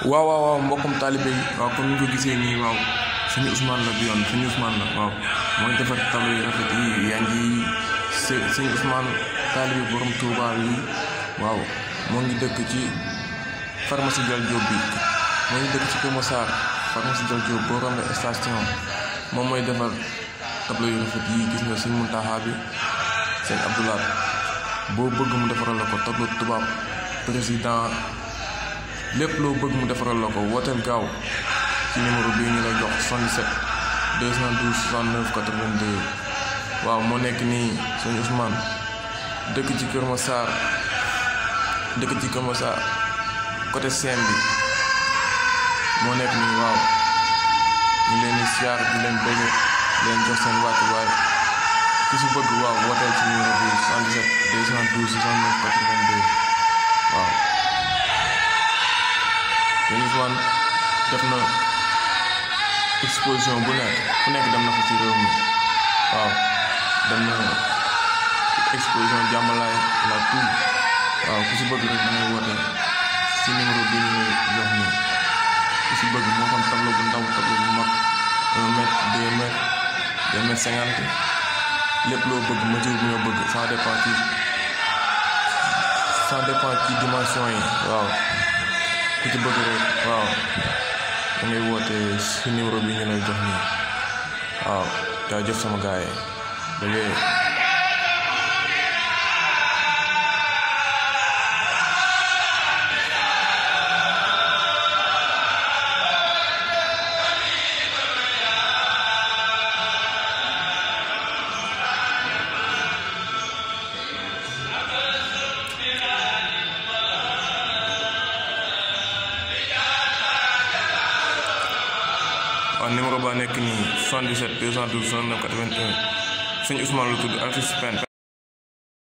waaw waaw waaw mbokkum taalibe yi waaw comme ni nga ko gisee nii waaw suñu Ousmane la bi yoon suñu Ousmane la waaw mooy defar tableau yu rafet yi yaa ngi së suñu Ousmane taalibe borom Touba yi waaw moo ngi dëkk ci pharmacie Dial Diop bi moo ngi dëkk ci Kër Massar pharmacie Dial Diop boo rombee station moom mooy defar tableau yu rafet yi gis nga suñ Muntaxa bi seen Abdoulaye boo bëgg mu defaral la ko tableau tubaab président lépp loo bëgg mu defaral la ko wooteel gaaw ci numéro bii ñu lay jox 77 212 69 82 waaw moo nekk nii sëñ Ousmane dëkk ci Kër Massar dëkk ci Kër Massar côté Sène bi moo nekk nii waaw ñu leen di siyaar di leen bëgg leen jox seen wàccuwaay ku si bëgg waaw wooteel ci numéro bi 77 212 69 82 waaw sëñ Ousmane def na exposition bu nekk fu nekk dem na fa ci réew mi waaw dem na exposition jàmmalaay la tout waaw ku si bëgg rek dangay woote si numéro bi ñu jox nii ku si bëgg moo xam tableau bu ndaw tableau bu mag un mètre deux mètres deux mètres cinquante lépp loo bëgg mesure bi nga bëgg ça dépend ci ça dépend ci dimension yi waaw ku ci bëgg rek waaw da ngay woote si numéro bi ñu lay jox nii waaw jaajëf sama gars yi ba léegi waaw numéro ba nekk nii 77 212 69 81 sëñ Ousmane la tudd artiste pen